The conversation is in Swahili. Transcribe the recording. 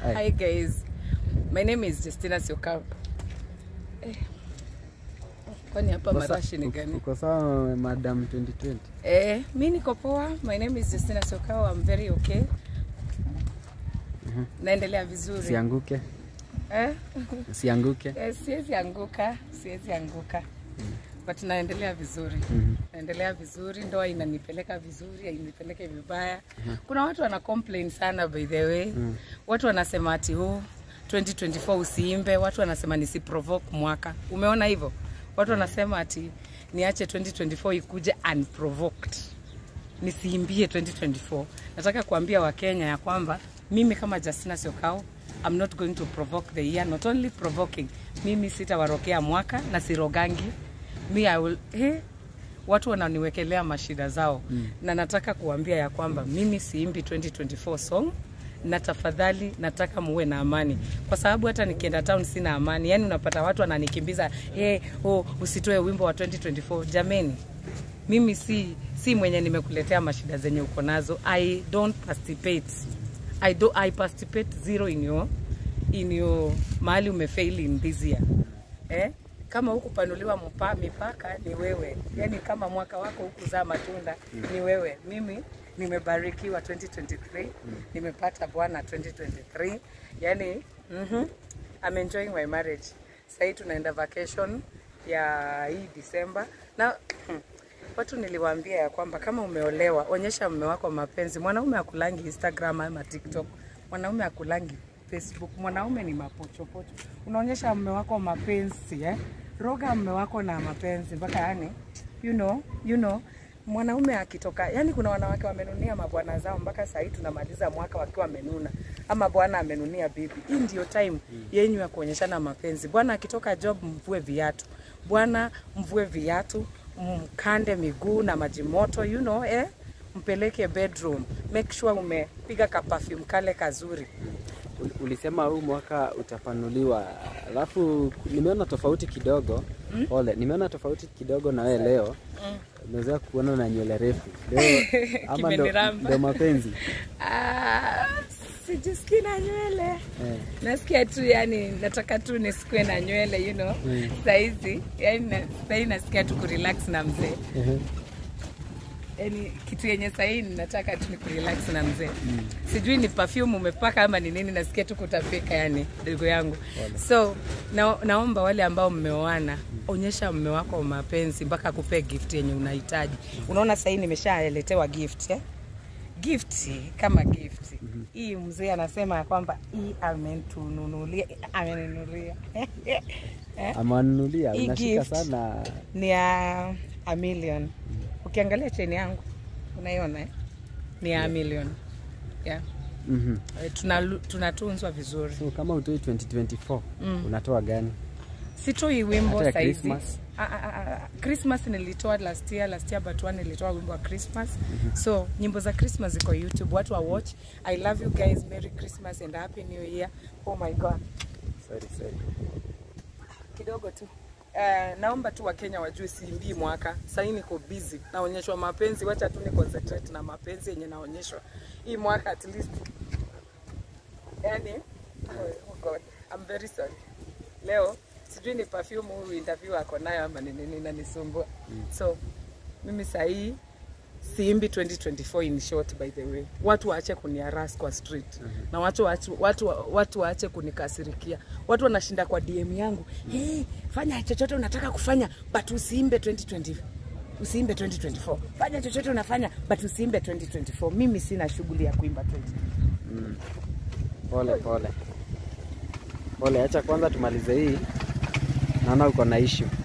Hi. Hi guys. My name is Justina Siokao. Eh. Kwani hapa Uko sa- marashi ni uko- gani? Uko sawa madam 2020? Eh, mi niko poa. My name is Justina Siokao. I'm very okay. Naendelea vizuri. Sianguke, Eh? sianguke. Eh, siwezi anguka, siwezi anguka. But naendelea vizuri. Mhm. Naendelea vizuri, ndoa inanipeleka vizuri, inipeleke vibaya. Kuna watu wana complain sana by the way. Watu wanasema ati huu 2024 usiimbe, watu wanasema nisiprovoke mwaka. Umeona hivyo? Watu wanasema ati niache 2024 ikuje unprovoked. Nisiimbie 2024. Nataka kuambia Wakenya ya kwamba mimi kama Justina Siokao I'm not going to provoke the year, not only provoking. Mimi sitawarokea mwaka na sirogangi. Mi I will, eh, watu wananiwekelea mashida zao mm. na nataka kuambia ya kwamba mimi siimbi 2024 song na tafadhali nataka muwe na amani kwa sababu hata nikienda town sina amani yani unapata watu wananikimbiza hey, oh, usitoe wimbo wa 2024 jameni mimi si si mwenye nimekuletea mashida zenye uko nazo i don't participate i do i participate zero in your in your mahali umefail in this year eh kama hukupanuliwa mpa, mipaka ni wewe yani kama mwaka wako hukuzaa matunda ni wewe mimi nimebarikiwa 2023 nimepata bwana 2023 yani mm I'm enjoying my marriage sahii tunaenda vacation ya hii December na watu niliwaambia ya kwamba kama umeolewa onyesha mume wako mapenzi mwanaume akulangi Instagram ama TikTok mwanaume akulangi Facebook mwanaume ni mapochopocho unaonyesha mume wako mapenzi eh? roga mume wako na mapenzi mpaka yani you know, you know mwanaume akitoka yani kuna wanawake wamenunia mabwana zao mpaka sahii tunamaliza mwaka wakiwa wamenuna ama bwana amenunia bibi hii ndio time yenyu ya kuonyeshana mapenzi bwana akitoka job mvue viatu bwana mvue viatu mkande miguu na maji moto you know, eh? mpeleke bedroom make sure umepiga kaperfume kale kazuri Ul- Ulisema huu mwaka utapanuliwa, alafu nimeona tofauti kidogo. Pole, nimeona tofauti kidogo na wewe leo. Nimezoea kuona na nywele refu leo, ama ndo, Kimeniramba. ndo mapenzi Ah, sijisikii na nywele eh. nasikia tu yani nataka tu nisikue na nywele you know Mm. saizi yani na- sahii nasikia tu kurelax na mzee Ehe. yani kitu yenye sahii nataka tu ni kurelax na mzee sijui ni perfume umepaka ama ni nini nasikia tu kutapika yani dogo yangu so na, naomba wale ambao mmeoana onyesha mme wako mapenzi mpaka akupe gift yenye unahitaji unaona sahii nimeshaletewa gift eh? gift kama gift hii mzee anasema ya kwamba hii amentununulia ameninunulia Eh? Amanunulia, Hii unashika gift. sana ni ya a million ukiangalia cheni yangu unaiona eh? ni ya a million yeah. Mhm. Eh, tuna- tunatunzwa vizuri So kama utoi 2024 unatoa gani? sitoi wimbo Hata ya saizi Christmas? Ah, ah, ah, ah. Christmas nilitoa last year, last year but one nilitoa wimbo wa Christmas. So nyimbo za Christmas ziko YouTube, watu wa watch. I love you guys, Merry Christmas and Happy New Year. Oh my God. Sorry, sorry. kidogo tu Uh, naomba tu wakenya wajue siimbii mwaka sahii niko busy naonyeshwa mapenzi wacha tu ni concentrate na mapenzi yenye naonyeshwa hii mwaka at least yani oh God, I'm very sorry leo sijui ni perfume huyu interview ako nayo ama ni nini nanisumbua so mimi sahii siimbi 2024 in short by the way watu waache kuniaras kwa street na watu, watu, watu, watu waache kunikasirikia watu wanashinda kwa dm yangu hey, fanya chochote unataka kufanya but usiimbe 2020 usiimbe 2024 fanya chochote unafanya but usiimbe 2024 mimi sina shughuli ya kuimba 20 Pole pole pole, acha kwanza tumalize hii, naona uko na issue.